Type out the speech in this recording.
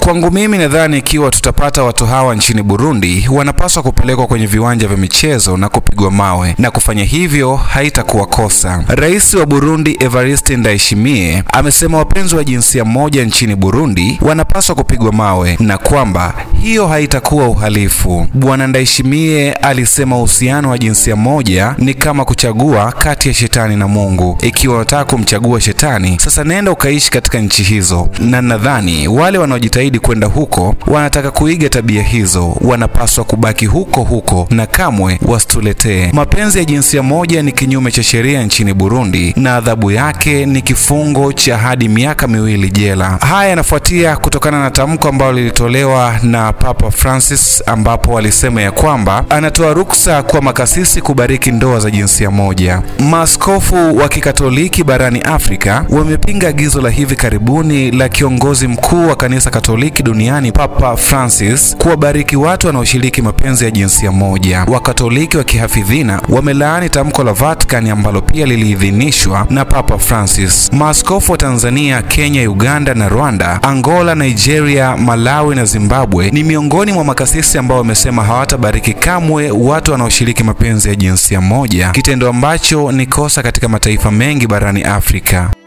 Kwangu mimi nadhani ikiwa tutapata watu hawa nchini Burundi, wanapaswa kupelekwa kwenye viwanja vya michezo na kupigwa mawe, na kufanya hivyo haitakuwa kosa. Rais wa Burundi Evariste Ndayishimiye amesema wapenzi wa jinsia moja nchini Burundi wanapaswa kupigwa mawe na kwamba hiyo haitakuwa uhalifu. Bwana Ndayishimiye alisema uhusiano wa jinsia moja ni kama kuchagua kati ya shetani na Mungu. Ikiwa unataka kumchagua shetani, sasa nenda ukaishi katika nchi hizo, na nadhani wale wanaojitahidi kwenda huko wanataka kuiga tabia hizo, wanapaswa kubaki huko huko na kamwe wasituletee. Mapenzi ya jinsia moja ni kinyume cha sheria nchini Burundi na adhabu yake ni kifungo cha hadi miaka miwili jela. Haya yanafuatia kutokana na tamko ambalo lilitolewa na Papa Francis ambapo walisema ya kwamba anatoa ruksa kwa makasisi kubariki ndoa za jinsia moja. Maaskofu wa Kikatoliki barani Afrika wamepinga agizo la hivi karibuni la kiongozi mkuu wa kanisa Katoliki duniani Papa Francis kuwabariki watu wanaoshiriki mapenzi ya jinsia moja. Wakatoliki wa kihafidhina wamelaani tamko la Vatican ambalo pia liliidhinishwa na Papa Francis. Maaskofu wa Tanzania, Kenya, Uganda na Rwanda, Angola, Nigeria, Malawi na Zimbabwe ni miongoni mwa makasisi ambao wamesema hawatabariki kamwe watu wanaoshiriki mapenzi ya jinsia moja, kitendo ambacho ni kosa katika mataifa mengi barani Afrika.